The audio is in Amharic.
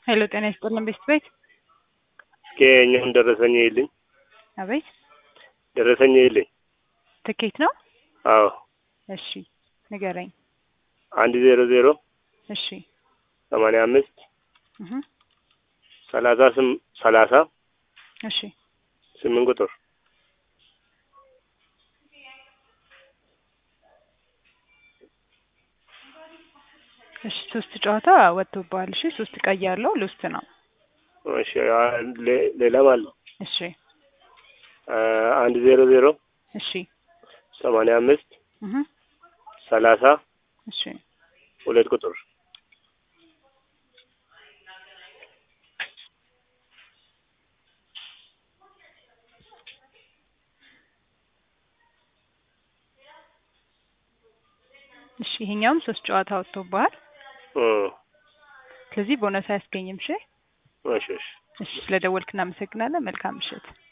ሄሎ ጤና ይስጥልን ቤስት ቤት እስኪ እኛውን ደረሰኝ ይልኝ አቤት ደረሰኝ ይልኝ። ትኬት ነው አዎ እሺ ንገረኝ አንድ ዜሮ ዜሮ እሺ ሰማንያ አምስት እህ ሰላሳ ስም ሰላሳ እሺ ስምንት ቁጥር እሺ ሶስት ጨዋታ ወጥቶብሃል እሺ ሶስት ቀይ ያለው ልውስት ነው እሺ አ- ሌ- ሌላም አለ እሺ አ- አንድ ዜሮ ዜሮ እሺ ሰማንያ አምስት እህ ሰላሳ እሺ ሁለት ቁጥር እሺ ይሄኛውም ሶስት ጨዋታ ወጥቶብሃል እ ስለዚህ ቦነስ አያስገኝም እሺ እሺ እሺ እሺ ስለደወልክ እናመሰግናለን መልካም ምሽት